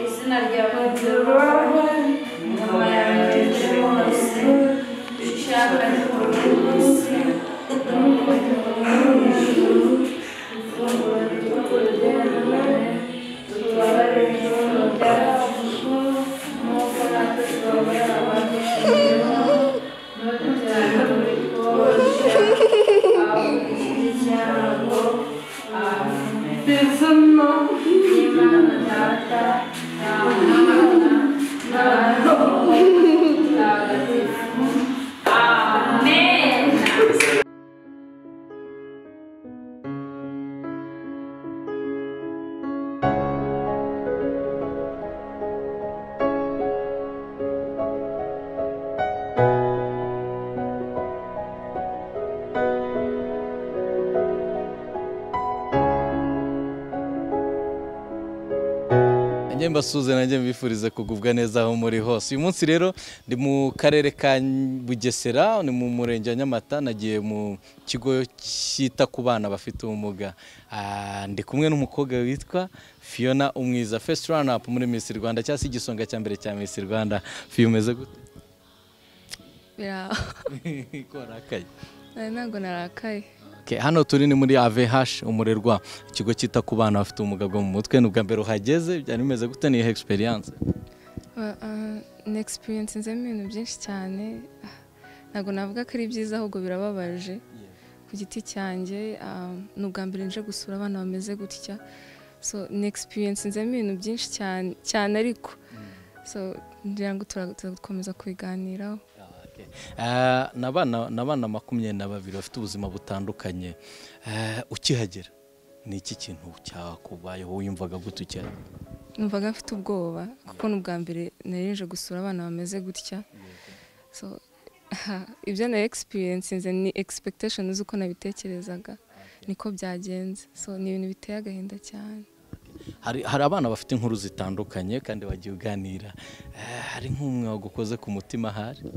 izina ryawe ingoma yawe nje hose ishaka ryose Amen. Nanjye mbasuze nanjye mbifuriza kugubwa neza aho muri hose uyu munsi rero ndi mu karere ka Bugesera ni mu murenge wa Nyamata nagiye mu kigo cyita ku bana bafite ubumuga Ah, ndi kumwe n'umukobwa witwa Fiona Umwiza first run up muri Miss Rwanda cyangwa se igisonga cya mbere cya Miss Rwanda Fiyo umeze gute Bira- ko warakaye Eh, ntabwo narakaye Okay, hano turi ni muri AVH umurerwa ikigo cyita ku bana bafite ubumuga bwo mu mutwe ni ubwa mbere uhageze byari bimeze gute niyo experience Ba- ah, ni experience nzemo ibintu byinshi cyane Ah, ntabwo navuga ko ari byiza ahubwo birababaje ku giti cyanjye ah, ni ubwa mbere nje gusura abana bameze gutya so ni experience nzemo ibintu byinshi cyane cyane ariko so ngira ngo tura- turakomeza kubiganiraho Okay. Eh, ni abana ni abana makumyabiri na babiri bafite ubuzima butandukanye Eh, ukihagera ni iki kintu cyakubayeho wiyumvaga gute ukihagera numvaga mfite ubwoba kuko ni ubwa mbere nari nje gusura abana bameze gutya so ibyo nari egisipiyensinze ni egisipektashoni z'uko nabitekerezaga niko byagenze so ni ibintu biteye agahinda cyane hari, hari abana bafite inkuru zitandukanye kandi bagiye uganira Eh, hari nk'umwe wagukoze ku mutima ahari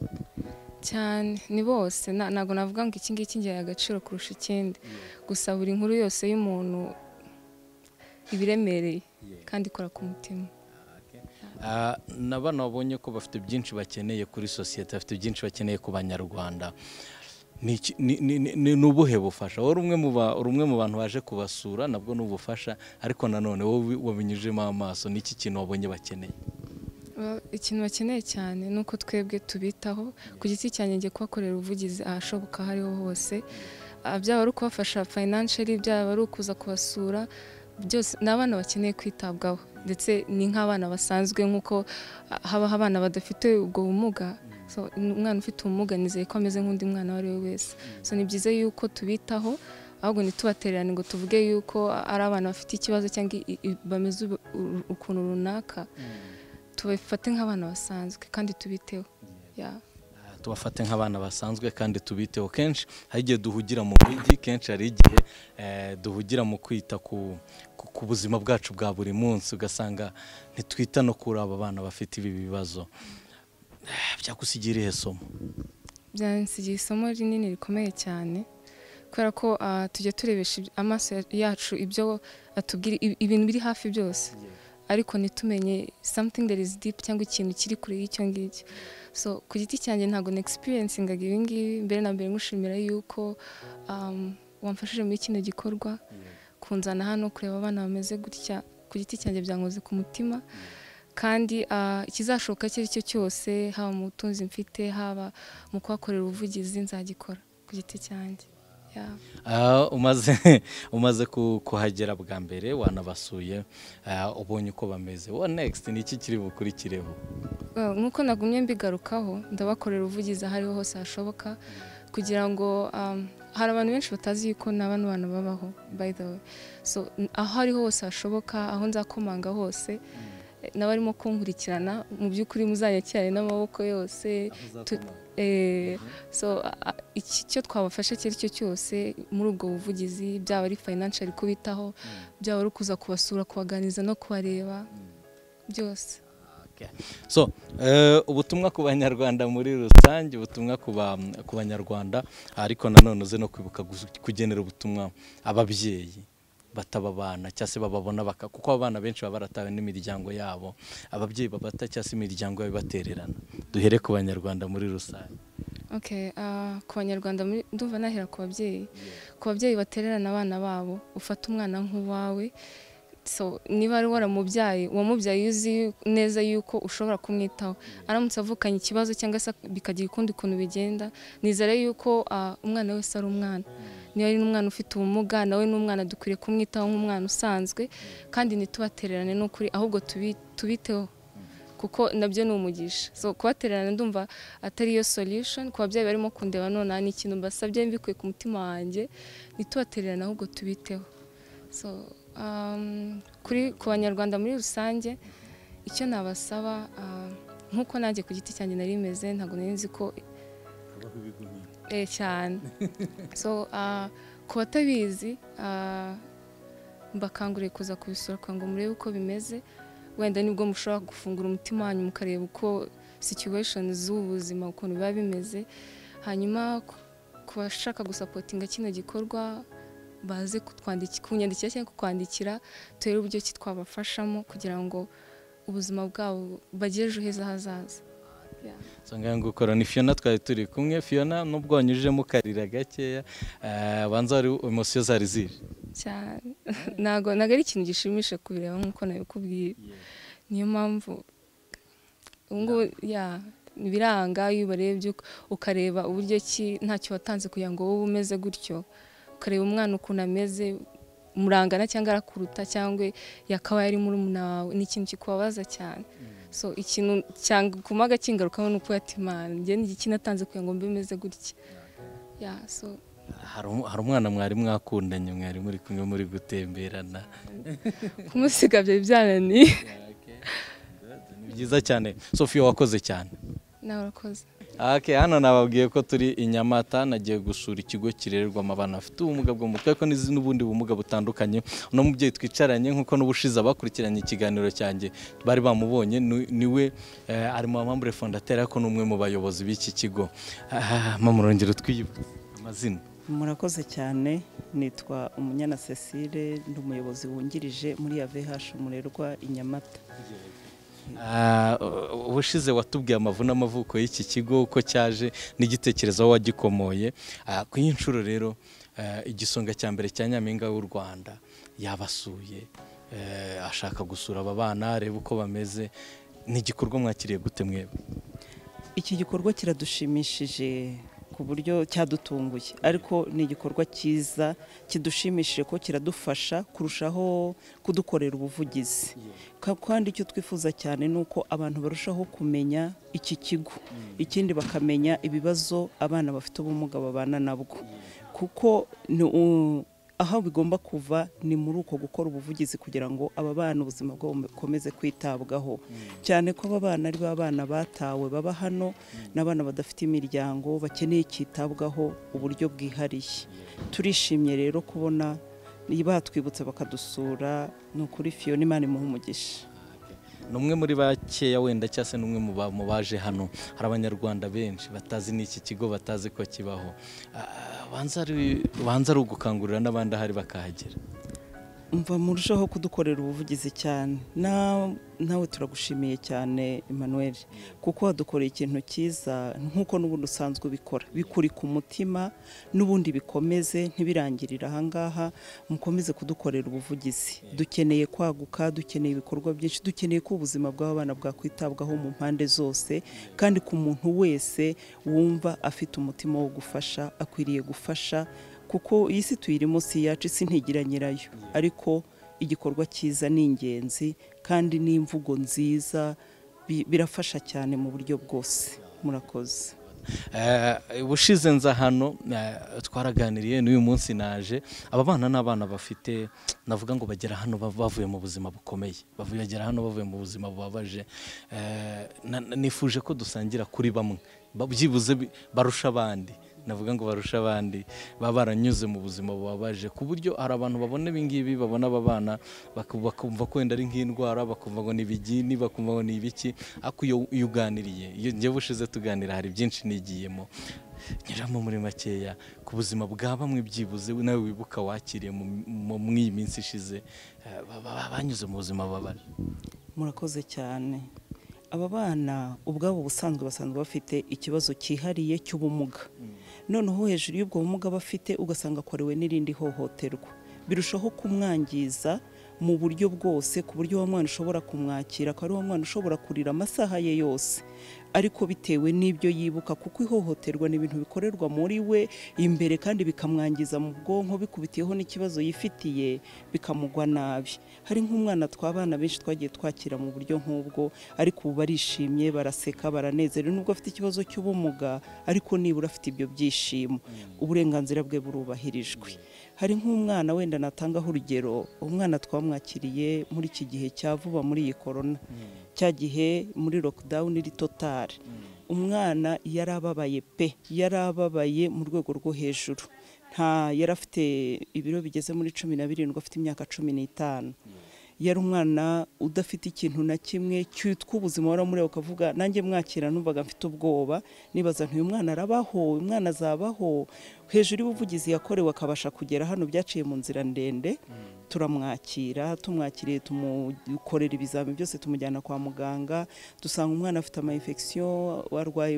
cyane ni bose na- ntabwo navuga ngo iki ngiki ngihaye agaciro kurusha ikindi gusa buri nkuru yose y'umuntu iba iremereye kandi ikora ku mutima Ah, ni abana babonye ko bafite byinshi bakeneye kuri sosiyete bafite byinshi bakeneye ku banyarwanda ni iki- ni- ni- ni- ni- ni ubuhe bufasha wowe uri umwe mu ba- uri umwe mu bantu baje kubasura nabwo ni ubufasha ariko nanone wowe wabinyujijemo amaso ni iki kintu wabonye bakeneye Ba- ikintu bakeneye cyane ni uko twebwe tubitaho ku giti cyanjye ngiye kubakorera ubuvugizi ahashoboka aho ariho hose Ah, byaba ari ukubafasha financially byaba ari ukuza kubasura byose ni abana bakeneye kwitabwaho ndetse ni nk'abana basanzwe nk'uko ah, habaho abana badafite ubwo bumuga so umwana ufite ubumuga nizeye ko ameze nk'undi mwana uwo ari we wese so ni byiza yuko tubitaho ahubwo ntitubatererane ngo tuvuge yuko ari abana bafite ikibazo cyangwa i- i- bameze ub- u- ukuntu runaka tubifate nk'abana basanzwe kandi tubiteho ya Ah, tubafate nk'abana basanzwe kandi tubiteho kenshi hari igihe duhugira mu mujyi kenshi hari igihe eh, duhugira mu kwita ku, ku, ku buzima bwacu bwa buri munsi ugasanga ntitwita no kuri aba bana bafite ibi bibazo Eh, byakusigira irihe somo byansigiye isomo rinini rikomeye cyane kubera ko ah, tujya turebesha ibyo- amaso ya- yacu ibyo atubwira i- ibintu biri hafi byose ariko ntitumenye something that is deep cyangwa ikintu kiri kure y'icyo ngicyo so ku giti cyanjye ntabwo na experiencingaga ibi ngibi mbere na mbere ngushimira yuko um, wamfashije muri kino gikorwa kunzana hano kureba abana bameze gutya ku giti cyanjye byankoze ku mutima kandi ah, ikizashoboka icyo ari cyo cyose haba mu butunzi mfite haba mu kuhakorera ubuvugizi nzagikora ku giti cyanjye Yeah. Ah, umaze umaze ku- kuhagera bwa mbere wanabasuye ah, ubonye uko bameze wa next ni iki kiri bukurikireho Uh, nk'uko nagumye mbigarukaho ndabakorera ubuvugizi aho ariho hose hashoboka kugira ngo um, hari abantu benshi batazi yuko na bano bantu babaho by the way so n- aho ariho hose hashoboka aho nzakomanga hose eh, n'abarimo kunkurikirana mu by'ukuri muzanyakirane n'amaboko yose tu- Eh, so a- a- iki- icyo twabafasha icyo ari cyo cyose muri ubwo buvugizi byaba ari financial kubitaho byaba ari ukuza kubasura kubaganiriza no kubareba byose Ok, Okay. so eh, ubutumwa ku banyarwanda muri rusange ubutumwa ku ba- ku banyarwanda ariko nanone uze no kwibuka gus- kugenera ubutumwa ababyeyi bataba abana cyangwa se bababona baka kuko abana benshi baba baratawe n'imiryango yabo ababyeyi babata cyangwa se imiryango yabo ibatererana duhere ku banyarwanda muri rusange Okay, ah, ku banyarwanda muri- ndumva nahera ku babyeyi ku babyeyi batererana abana babo ufata umwana nk'uwawe so niba ari waramubyaye uwamubyaye iyo uzi neza yuko ushobora kumwitaho aramutse avukanye ikibazo cyangwa se bikagira ukundi kuntu bigenda nizere yuko ah, umwana wese ari umwana niba ari n'umwana ufite ubumuga nawe n'umwana dukwiriye kumwitaho nk'umwana usanzwe kandi ntitubatererane n'ukuri ahubwo tubi- tubiteho kuko nabyo ni umugisha so kubatererana ndumva atari yo solution ku babyeyi barimo kundeba nonaha ni ikintu mbasabye mbikuye ku mutima wanjye ntitubatererane ahubwo tubiteho so um, kuri ku banyarwanda muri rusange icyo nabasaba ah, nk'uko nanjye ku giti cyanjye nari meze ntabwo nari nzi ko eh, cyane so ah, ku batabizi ah, mbakanguriye kuza kubisohoka ngo murebe uko bimeze wenda nibwo mushobora gufungura umutima wanyu mukareba uko situweshoni z'ubuzima ukuntu biba bimeze hanyuma ku- ku bashaka gusapotinga kino gikorwa baze kutwandiki- kunyandikira cyangwa kukwandikira turebe uburyo ki twabafashamo kugira ngo ubuzima bwabo bagire ejo heza hazaza Yeah. nsanga gukora ni fiona twari turi kumwe fiona nubwo wanyujijemo ukarira gakeya eh, banza wari emosiyo zari zije cyane ntabwo ntabwo ari ikintu gishimisha kubireba nk'uko nabikubwiye niyo mpamvu ubu ngubu ya biranga iyo ubarebye uka- ukareba uburyo ki ntacyo watanze kugira ngo wowe umeze gutyo ukareba umwana ukuntu ameze murangana cyangwa arakuruta cyangwa yakabaye ari murumuna wawe ni ikintu kikubabaza cyane so ikintu cyaguma gakingarukaho ni uko yatimana njye ni iki natanze kugira ngo mbe meze gutya ya so hari um- hari umwana mwari mwakundanye mwari muri kumwe muri gutemberana kumusiga byari byananiye ni byiza cyane sofiya wakoze cyane nawe urakoze Okay, hano nababwiye ko turi i Nyamata nagiye gusura ikigo kirererwamo abana bafite ubumuga bwo mu mutwe ariko n'izi- n'ubundi bumuga butandukanye uno mubyeyi twicaranye nk'uko n'ubushize abakurikiranye ikiganiro cyanjye bari bamubonye ni- niwe eh, ari mu bamambure fondateri ariko n'umwe mu bayobozi b'iki kigo Ah, mama urongera twiyibutse amazina murakoze cyane nitwa umunyana cecile ndi umuyobozi wungirije muri ya vh umurerwa i nyamata Ah, u- ubushize watubwiye amavuna amavuko y'iki kigo uko cyaje n'igitekerezo aho wagikomoye Ah, ku y'inshuro rero eh, igisonga cya mbere cya nyampinga w'u rwanda yabasuye eh, ashaka gusura aba bana areba uko bameze ni igikorwa mwakiriye gute mwebwe iki gikorwa kiradushimishije ku buryo cyadutunguye ariko ni igikorwa cyiza kidushimishije ko kiradufasha kurushaho kudukorera ubuvugizi Ka- kandi icyo twifuza cyane ni uko abantu barushaho kumenya iki kigo ikindi bakamenya ibibazo abana bafite ubumuga babana nabwo kuko ni u- aho bigomba kuva ni muri uko gukora ubuvugizi kugira ngo aba bana ubuzima bwabo bukomeze kwitabwaho cyane ko aba bana ari ba bana batawe baba hano n'abana badafite imiryango bakeneye cyitabwaho uburyo bwihariye turishimye rero kubona batwibutsa bakadusura ni ukuri fiyo n'imana imuha umugisha ni umwe muri bakeya wenda cyangwa se ni umwe mu ba- mu baje hano hari abanyarwanda benshi batazi n'iki kigo batazi ko kibaho Ah, banza ari- banza ari ugukangurira n'abandi ahari bakahagera mva murushaho kudukorera ubuvugizi cyane Na- nawe turagushimiye cyane emmanuel kuko wadukoreye ikintu cyiza nk'uko n'ubundi usanzwe ubikora bikuri ku mutima n'ubundi bikomeze ntibirangirire ahangaha mukomeze kudukorera ubuvugizi dukeneye kwaguka dukeneye ibikorwa byinshi dukeneye ko ubuzima bw'abana bwakwitabwaho mu mpande zose kandi ku muntu wese wumva afite umutima wo gufasha akwiriye gufasha kuko iyi si tuyirimo si iyacu isi ntigira nyirayo ariko igikorwa cyiza ni ingenzi kandi n'imvugo nziza bi- birafasha cyane mu buryo bwose murakoze Eh, ubushize nza hano eh, twaraganiriye n'uyu munsi naje aba bana ni abana bafite navuga ngo bagera hano bav- bavuye mu buzima bukomeye bavuye bagera hano bavuye mu buzima bubabaje Eh, na- na- nifuje ko dusangira kuri bamwe ba- byibuze bi- barusha abandi navuga ngo barusha abandi baba baranyuze mu buzima bubabaje ku buryo hari abantu babona ibingibi babona aba bana baku- bakumva ko wenda ari nk'indwara bakumva ngo ni ibigini bakumva ngo ni ibiki ariko iyo iyo uganiriye iyo njye bushize tuganira hari byinshi nigiyemo nyuramo muri makeya ku buzima bwa bamwe byibuze nawe wibuka wakiriye mu- mu- muri iyi minsi ishize eh, ba- ba- banyuze mu buzima babaje murakoze cyane aba bana ubwabo ubusanzwe basanzwe bafite ikibazo cyihariye cy'ubumuga noneho hejuru y'ubwo bumuga bafite ugasanga akorewe n'irindi hohoterwa birushaho kumwangiza mu buryo bwose ku buryo wa mwana ushobora kumwakira akaba ari wa mwana ushobora kurira amasaha ye yose ariko bitewe n'ibyo yibuka kuko ihohoterwa ni ibintu bikorerwa muri we imbere kandi bikamwangiza mu bwonko bikubitiyeho n'ikibazo yifitiye bikamugwa nabi hari nk'umwana twabana benshi twagiye twakira mu buryo nk'ubwo ariko ubu barishimye baraseka baranezerewe nubwo afite ikibazo cy'ubumuga ariko nibura afite ibyo byishimo uburenganzira bwe burubahirijwe hari nk'umwana wenda natangaho urugero umwana twamwakiriye muri iki gihe cya vuba muri iyi korona cya gihe muri lockdown iri totale umwana yari ababaye pe yari ababaye mu rwego rwo hejuru nta yari afite ibiro bigeze muri cumi na birindwi afite imyaka cumi n'itanu yari umwana udafite ikintu na kimwe cyitwa ubuzima waramureba ukavuga nanjye mwakira numvaga mfite ubwoba nibaza nti uyu mwana arabaho uyu mwana azabaho hejuru y'ubuvugizi yakorewe akabasha kugera hano byaciye mu nzira ndende turamwakira tumwakiriye tumukorera ibizamini byose tumujyana kwa muganga dusanga umwana afite amayinfegisiyo warwaye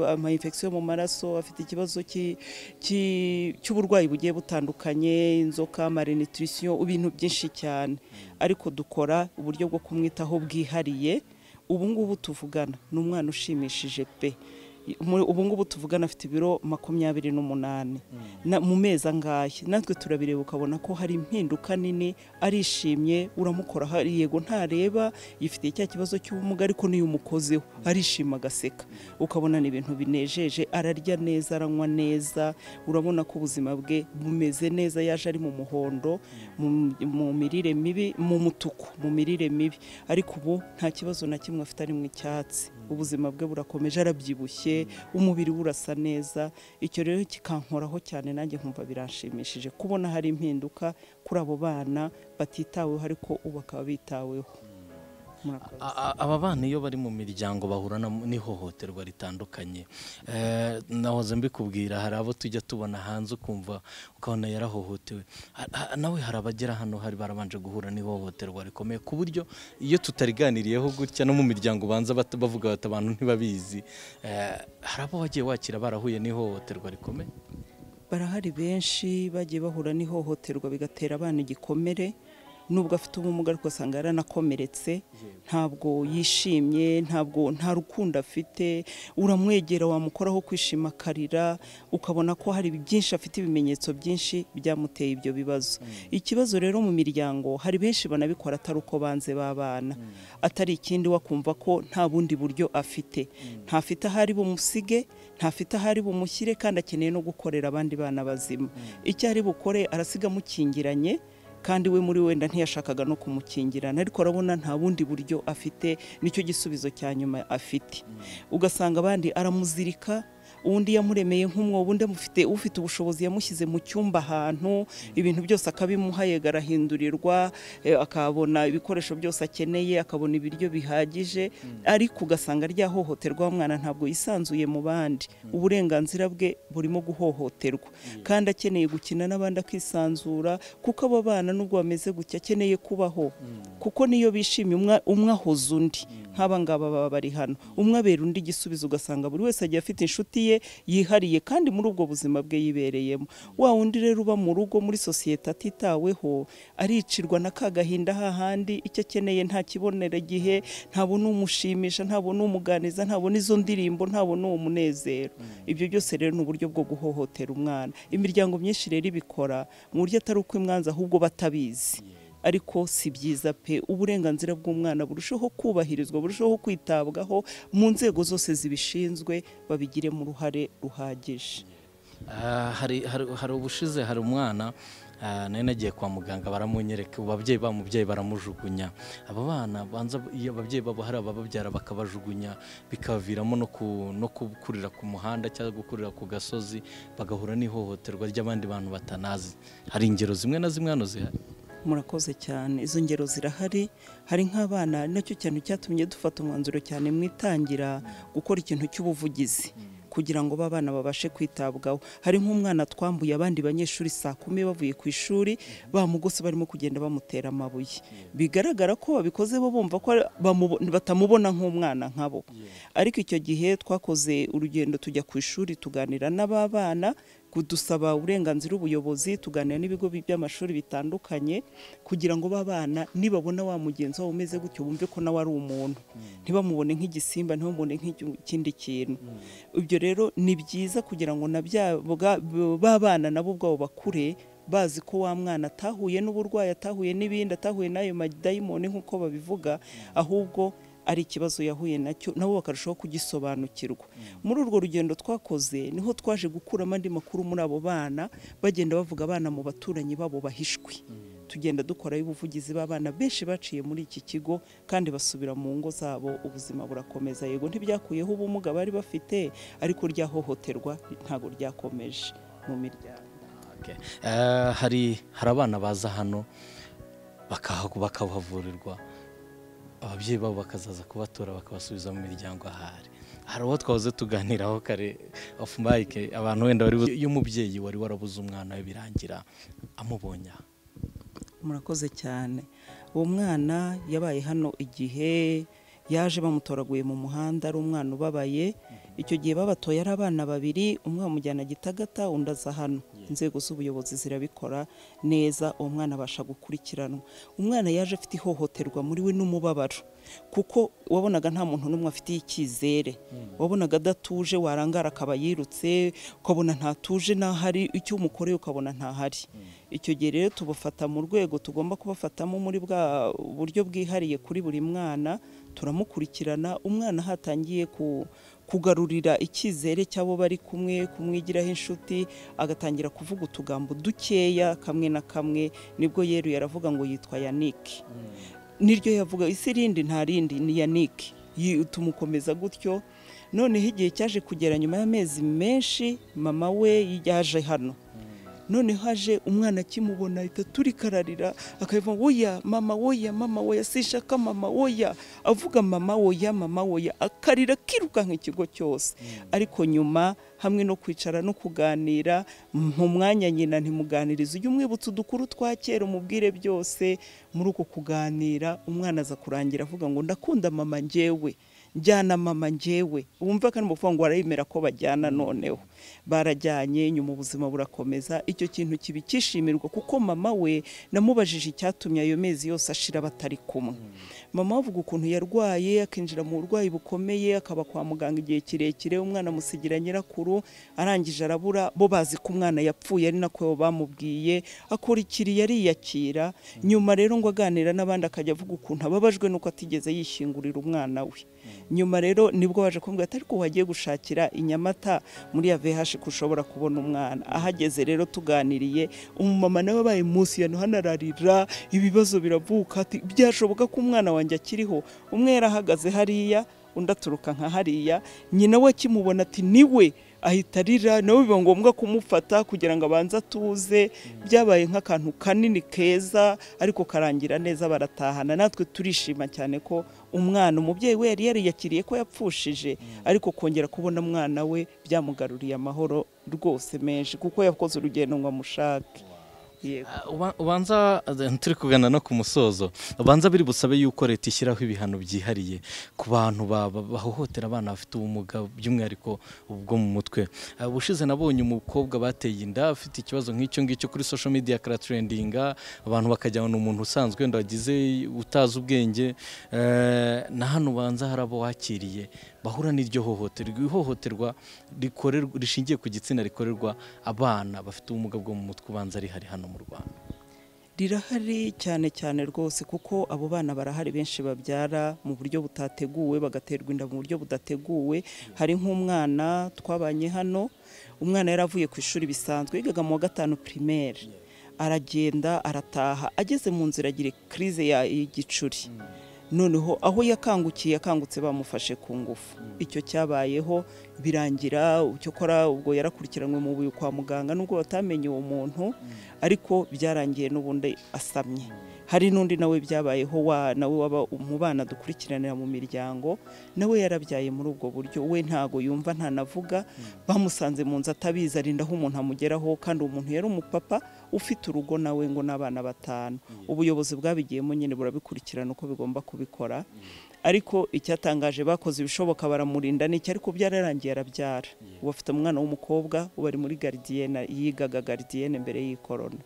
amayinfegisiyo mu maraso afite ikibazo cy'i- cy'i- cy'uburwayi bugiye butandukanye inzoka marenutrition ibintu byinshi cyane ariko dukora uburyo bwo kumwitaho bwihariye ubu ngubu tuvugana ni umwana ushimishije pe Mu- ubu ngubu tuvugana afite ibiro makumyabiri n'umunani Na- mu mezi angahe natwe turabireba ukabona ko hari impinduka nini arishimye uramukora hari- yego ntareba yifitiye cya kibazo cy'ubumuga ariko niyo umukozeho arishima agaseka ukabona ni ibintu binejeje ararya neza aranywa neza urabona ko ubuzima bwe bumeze neza yaje ari mu muhondo mu- mu mirire mibi mu mutuku mu mirire mibi ariko ubu nta kibazo na kimwe afite ari mu icyatsi ubuzima bwe burakomeje arabyibushye umubiri we urasa neza icyo rero kikankoraho cyane nanjye nkumva biranshimishije kubona hari impinduka kuri abo bana batitaweho ariko ubu bakaba bitaweho Murakoze. A- a- aba bana iyo bari mu miryango bahura na- n'ihohoterwa ritandukanye Eh, nahoze mbikubwira hari abo tujya tubona hanze ukumva ukabona yarahohotewe Ha- ha- nawe hari abagera hano hari barabanje guhura n'ihohoterwa rikomeye ku buryo iyo tutariganiriyeho gutya no mu miryango banza bat- bavuga bati abantu ntibabizi Eh, hari abo wagiye wakira barahuye n'ihohoterwa rikomeye barahari benshi bagiye bahura n'ihohoterwa bigatera abana igikomere nubwo afite ubumuga ariko asanga yaranakomeretse ntabwo yishimye ntabwo nta rukundo afite uramwegera wamukoraho kwishima akarira ukabona ko hari byinshi afite ibimenyetso byinshi byamuteye ibyo bibazo ikibazo rero mu miryango hari benshi banabikora atari uko banze b'abana atari ikindi wakumva ko nta bundi buryo afite ntafite ahari bumusige ntafite ahari bumushyire kandi akeneye no gukorera abandi bana bazima icyo ari bukore arasiga amukingiranye kandi we muri wenda ntiyashakaga no kumukingirana ariko urabona nta bundi buryo afite nicyo gisubizo cya nyuma afite ugasanga abandi aramuzirika undi yamuremeye nk'umwobo undi amufite ufite ubushobozi yamushyize mu cyumba ahantu ibintu byose akabimuha yega arahindurirwa eh, akabona ibikoresho byose akeneye akabona ibiryo bihagije ariko ugasanga ryahohoterwa wa mwana ntabwo yisanzuye mu bandi uburenganzira bwe burimo guhohoterwa kandi akeneye gukina n'abandi akisanzura kuko abo bana nubwo bameze gutya akeneye kubaho kuko niyo bishimye umwa- umwe ahoza undi nk'aba ngaba baba bari hano umwe abera undi igisubizo ugasanga buri wese agiye afite inshuti ye yihariye kandi muri ubwo buzima bwe yibereyemo wa wundi rero uba mu rugo muri sosiyete atitaweho aricirwa na ka gahinda hahandi icyo akeneye ntakibonera igihe ntabona umushimisha ntabona umuganiza ntabona izo ndirimbo ntabona uwo munezero ibyo byose rero ni uburyo bwo guhohotera umwana imiryango myinshi rero ibikora mu buryo atari uko imwanza ahubwo batabizi ariko si byiza pe uburenganzira bw'umwana burushaho kubahirizwa burushaho kwitabwaho mu nzego zose zibishinzwe babigiremo uruhare ruhagije Ah, hari hari- hari ubushize hari umwana Ah, nari nagiye kwa muganga baramunyereka ubu ababyeyi ba mubyeyi baramujugunya abo bana banza iyo ababyeyi babo hari abababyara bakabajugunya bikabaviramo no ku- no gukurira ku muhanda cyangwa gukurira ku gasozi bagahura n'ihohoterwa ry'abandi bantu batanazi hari ingero zimwe na zimwe hano zihari murakoze cyane izo ngero zirahari hari nk'abana nacyo kintu cyatumye dufata umwanzuro cyane mu itangira gukora ikintu cy'ubuvugizi kugira ngo b'abana babashe kwitabwaho hari nk'umwana twambuye abandi banyeshuri saa kumi bavuye ku ishuri bamugose barimo kugenda bamutera amabuye bigaragara ko babikoze bo bumva ko ari- bamubo- batamubona nk'umwana nkabo ariko icyo gihe twakoze urugendo tujya ku ishuri tuganira n'ab'abana kudusaba uburenganzira ubuyobozi tuganira n'ibigo bi- by'amashuri bitandukanye kugira ngo b'abana nibabona wa mugenzi wabo umeze gutyo bumve ko nawe ari umuntu ntibamubone nk'igisimba ntibamubone nk'ikindi kintu ibyo rero ni byiza kugira ngo na bya- bwa- b'abana nabo ubwabo bakure bazi ko wa mwana atahuye n'uburwayi atahuye n'ibindi atahuye n'ayo madayimoni nk'uko babivuga ahubwo ari ikibazo yahuye nacyo nabo bakarushaho kugisobanukirwa muri urwo rugendo twakoze niho twaje gukuramo andi makuru muri abo bana bagenda bavuga abana mu baturanyi babo bahishwe tugenda dukorayo ubuvugizi b'abana benshi baciye muri iki kigo kandi basubira mu ngo zabo ubuzima burakomeza yego ntibyakuyeho ubumuga bari bafite ariko ryahohoterwa ntabwo ryakomeje mu miryango Okay. Eh, hari hari abana baza hano bakahagu- bakahavurirwa ababyeyi babo bakazaza kubatora bakabasubiza mu miryango ahari hari uwo twahoze tuganiraho kare off mic abantu wenda bari bu- iyo umubyeyi wari warabuze umwana we birangira amubonye aha. murakoze cyane uwo mwana yabaye hano igihe yaje bamutoraguye mu muhanda ari umwana ubabaye icyo gihe babatoye ari abana babiri umwe bamujyana gitagata undi aza hano inzego z'ubuyobozi zirabikora neza uwo mwana abasha gukurikiranwa umwana yaje afite ihohoterwa muri we n'umubabaro kuko wabonaga nta muntu n'umwe afitiye icyizere wabonaga adatuje warangara akaba yirutse ukabona ntatuje n'ahari icyo umukoreye ukabona ntahari icyo gihe rero tubufata mu rwego tugomba kubafatamo muri bwa buryo bwihariye kuri buri mwana turamukurikirana umwana hatangiye ku kugarurira icyizere cy'abo bari kumwe kumwigiraho inshuti agatangira kuvuga utugambo dukeya kamwe na kamwe nibwo yeruye aravuga ngo yitwa yanike niryo yavuga isi rindi nta rindi ni yanike Yi- tumukomeza gutyo noneho igihe cyaje kugera nyuma y'amezi menshi mama we yaje hano noneho haje umwana akimubona ahita turikararira akabivuga ngo oya mama woya mama woya sinshaka mama woya avuga mama woya mama woya akarira akirukanka ikigo cyose ariko nyuma hamwe no kwicara no kuganira mu mwanya nyina ntimuganirize ujye umwibutsa udukuru twa kera umubwire byose muri uko kuganira umwana aza kurangira avuga ngo ndakunda mama njyewe njyana mama njyewe wumva kandi bavuga ngo barayemera ko bajyana noneho barajyanye nyuma ubuzima burakomeza icyo kintu kiba ikishimirwa kuko mama we namubajije icyatumye ayo mezi yose ashira batari kumwe mama avuga ukuntu yarwaye akinjira mu burwayi bukomeye akaba kwa muganga igihe kirekire umwana amusigira nyirakuru arangije arabura bo bazi ko umwana yapfuye ari nako bamubwiye akurikiriye ariyakira nyuma rero ngo aganira n'abandi akajya avuga ukuntu ababajwe nuko atigeze yishingurira umwana we nyuma rero nibwo waje kumbwira ati ariko wagiye gushakira i Nyamata muri ya VH ko ushobora kubona umwana ahageze rero tuganiriye umumama nawe abaye munsi ya hano ararira ibibazo biravuka ati byashoboka ko umwana wanjye akiriho umwe yarahagaze hariya undi aturuka nka hariya nyina we akimubona ati niwe ahita arira nawe biba ngombwa kumufata kugira ngo abanze atuze byabaye nk'akantu kanini keza ariko karangira neza baratahana natwe turishima cyane ko umwana umubyeyi we yari yariyakiriye ko yapfushije ariko kongera kubona umwana we byamugaruriye amahoro rwose menshi kuko yakoze urugendo ngo amushake yego Ah, uba- ubanza eh, turi kugana no ku musozo ubanza biri busabe yuko leta ishyiraho ibihano byihariye ku bantu ba- ba- bahohotera abana bafite ubumuga by'umwihariko ubwo mu mutwe Ah, ubushize nabonye umukobwa bateye inda afite ikibazo nk'icyo ngicyo kuri social media karatrendinga abantu bakajyana umuntu usanzwe wenda wagize utazi ubwenge eh, na hano ubanza hari abo wakiriye bahura n'iryo hohoterwa ihohoterwa rikorerwa- rishingiye ku gitsina rikorerwa abana bafite ubumuga bwo mu mutwe ubanza rihari hano mu rwanda rirahari cyane cyane rwose kuko abo bana barahari benshi babyara mu buryo butateguwe bagaterwa inda mu buryo budateguwe hari nk'umwana twabanye hano umwana yari avuye ku ishuri bisanzwe yigaga mu wa gatanu primaire aragenda arataha ageze mu nzira agira crise ya y'igicuri noneho aho yakangukiye akangutse bamufashe ku ngufu icyo cyabayeho birangira cyokora ubwo yarakurikiranywe mu buyo kwa muganga nubwo batamenye uwo muntu ariko byarangiye n'ubundi asamye hari n'undi nawe byabayeho wa nawe waba mu bana dukurikiranira mu miryango nawe yarabyaye muri ubwo buryo we ntago yumva ntanavuga bamusanze mu nzu atabizi arinda aho umuntu amugeraho kandi uwo muntu yari umupapa ufite urugo nawe ngo n'abana batanu ubuyobozi bwabigiyemo nyine burabikurikirana uko bigomba kubikora ariko icyatangaje bakoze ibishoboka baramurinda n'icyo ariko byararangiye arabyara ubu afite umwana w'umukobwa ubu ari muri garidiyene yigaga garidiyene mbere y'ikorona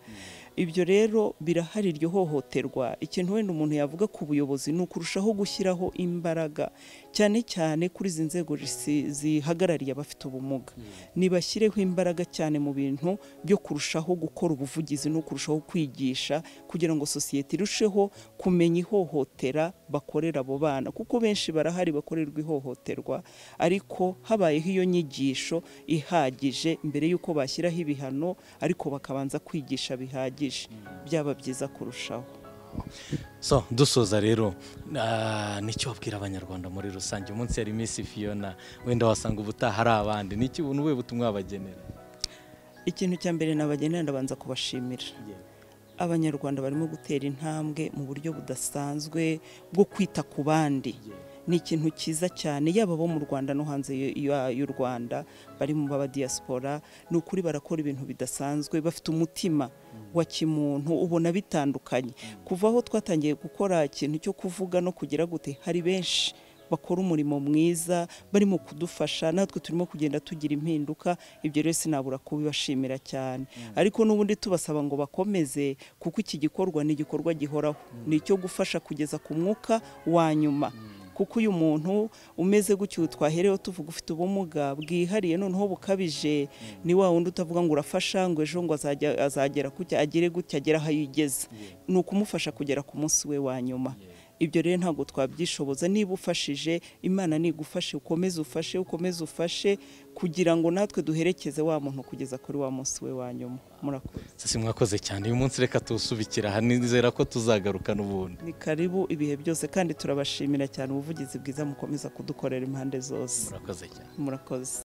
ibyo rero birahari iryo hohoterwa ikintu wenda umuntu yavuga ku buyobozi ni ukurushaho gushyiraho imbaraga cyane cyane kuri izi nzego zisi- zihagarariye abafite ubumuga nibashyireho imbaraga cyane mu bintu byo kurushaho gukora ubuvugizi no kurushaho kwigisha kugira ngo sosiyete irusheho kumenya ihohotera bakorera abo bana kuko benshi barahari bakorerwa ihohoterwa ariko habayeho iyo nyigisho ihagije mbere y'uko bashyiraho ibihano ariko bakabanza kwigisha bihagije byaba byiza kurushaho so dusoza rero ah, nicyo wabwira abanyarwanda muri rusange umunsi yari Miss Fiona wenda wasanga ubutaha ari abandi niki ubuntu we butumwa bagenera ikintu cya mbere nabagenera ndabanza kubashimira abanyarwanda barimo gutera intambwe mu buryo budasanzwe bwo kwita ku bandi ni ikintu cyiza cyane yaba abo mu rwanda no hanze y- ya- y'u rwanda bari mu b'abadiyasipora ni ukuri barakora ibintu bidasanzwe bafite umutima wa kimuntu ubona bitandukanye kuva aho twatangiye gukora ikintu cyo kuvuga no kugira gute hari benshi bakora umurimo mwiza barimo kudufasha natwe turimo kugenda tugira impinduka ibyo rero sinabura kubibashimira cyane ariko n'ubundi tubasaba ngo bakomeze kuko iki gikorwa ni igikorwa gihoraho ni icyo gufasha kugeza ku mwuka wa nyuma kuko uyu muntu umeze gutyo twahereyeho tuvuga ufite ubumuga bwihariye noneho bukabije ni wa wundi utavuga ngo urafasha ngo ejo ngo azajya azagera gutya agere gutya agere aho yigeze ni ukumufasha kugera ku munsi we wa nyuma ibyo rero ntabwo twabyishoboza niba ufashije imana nigufashe ukomeze ufashe ukomeze ufashe kugira ngo natwe duherekeze wa muntu kugeza kuri wa munsi we wa nyuma murakoze sisi mwakoze cyane uyu munsi reka tuwusubikira aha nizera ko tuzagarukana ubundi ni karibu ibihe byose kandi turabashimira cyane ubuvugizi bwiza mukomeza kudukorera impande zose murakoze cyane murakoze